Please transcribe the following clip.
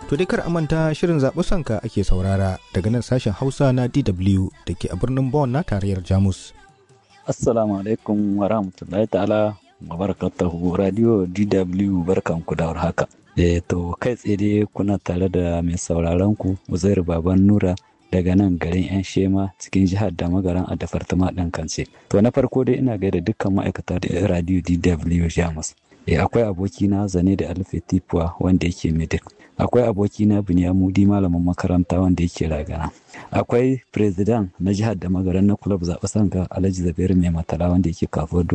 To dai kar a manta shirin zaɓi sanka ake saurara daga nan sashen Hausa na DW da ke a birnin Bonn na tarayyar Jamus. Assalamu alaikum wa rahmatullahi ta'ala wa barakatuhu radio DW barkanku da haka. Eh to kai tsaye dai kuna tare da mai sauraron ku Uzairu Baban Nura daga nan garin 'yan shema cikin jihar da magaran a dafartama ɗin kance. To na farko dai ina gaida dukkan ma'aikata da radio DW Jamus. Eh akwai abokina Zane da Alfe Tipuwa wanda yake Medik. akwai abokina Binyamudi malamin makaranta wanda yake ragana akwai president na jihar da magaran na club zaɓe sanka Alhaji Zabairu mai matala wanda yake kafuwar